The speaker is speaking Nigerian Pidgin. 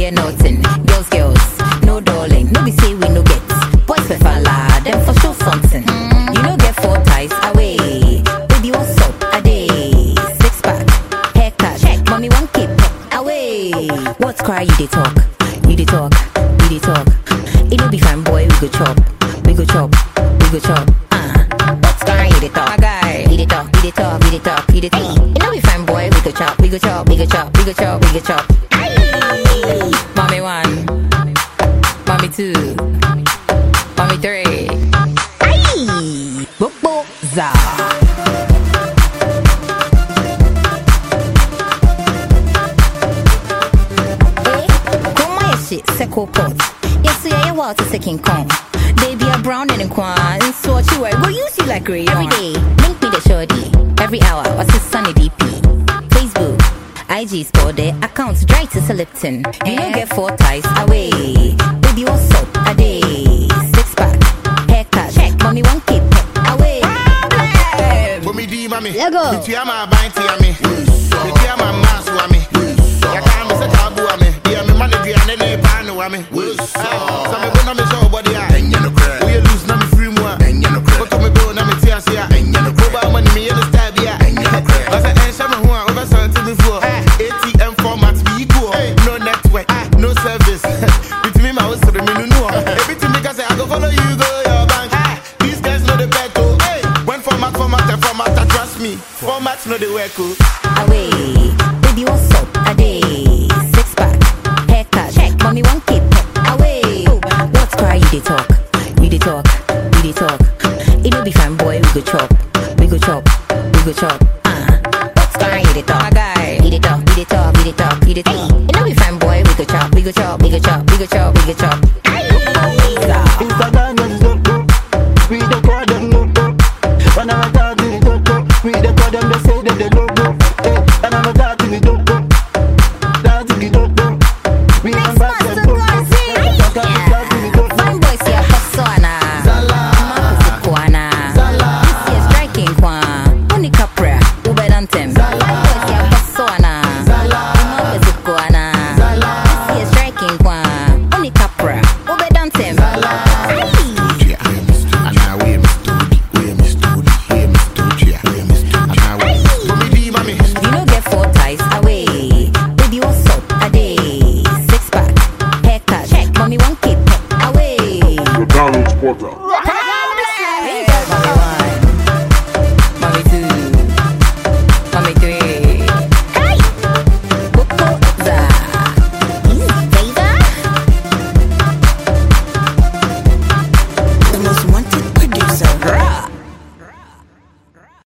get nothing. Girls, girls, no darling. No be say we no get. Boys for falla, them for sure something. You no get four ties away. Baby, what's up? A day. Six pack, haircut. Check. Mommy, one keep away. What's cry? You dey talk. You dey talk. You dey talk. It no be fine, boy. We go chop. We go chop. We go chop. Uh. What's cry? You dey talk. My guy. You dey talk. You dey talk. You dey talk. You dey talk. It no be fine, boy. We go chop. We go chop. We go chop. We go chop. We go chop. Mommy one. Mommy two. Mommy three. Aye. Bobo za. Eh, come my shit, second pot. Yes, yeah, you want to second con. They be a brown and a quan, and so what you wear, go use you like rayon. Every day, link me the shorty. Every hour, what's his sunny DP? Facebook, IG store their accounts dry to Lipton. You don't get four ties away. Baby, what's up? A day, six pack, haircut. Check, mommy, one keep away. Bomi di mami. Lego. Bitu ya ma banti ya mi. Bitu ya ma masu wa mi. Ya ka mi se tabu wa mi. Dia mi mani di ane ne panu wa mi. Sa me bo na me show body ya. We a lose na me free mu a. Koto me bo na me ti ase ya. Oba money me in the style bi ya. Asa en sha me ho a over something before. ATM format be equal. No network, no service. Bitimi ma o sere mi nunu o. Everything me ka say I go follow you go your bank. These guys know the bet oh. When format format and format, I trust me. Format know the work oh. away. Baby, what's up? A day. Six pack, haircut. Check. Mommy, one keep away. What's cry? You dey talk. You dey talk. You dey talk. It no be fine, boy. We go chop. We go chop. We go chop. Uh. What's cry? You dey talk. My guy. You dey talk. You dey talk. You dey talk. You dey talk. It no be fine, boy. We go chop. We go chop. We go chop. We go chop. We go chop. Instagram is loco. We the call them loco. When I'm talking to loco, we the call them they say that they loco. Hey, when I'm talking to loco, talking to loco. We Next am back master them loco. Gazi. Talking to loco. Fine boy, see a persona. Marcus Kwana. This year's striking kwa. Uni Capra. Ube Dantem. Fine boy, see a persona. Marcus Kwana. This year's striking kwa. Uni Capra. Ube Dantem. Bomi di mami. You no get four ties away. Baby, what's up? A day. Six pack. Haircut. Check. Mommy, one keep away. The Donald Porter. Mommy one, mommy two,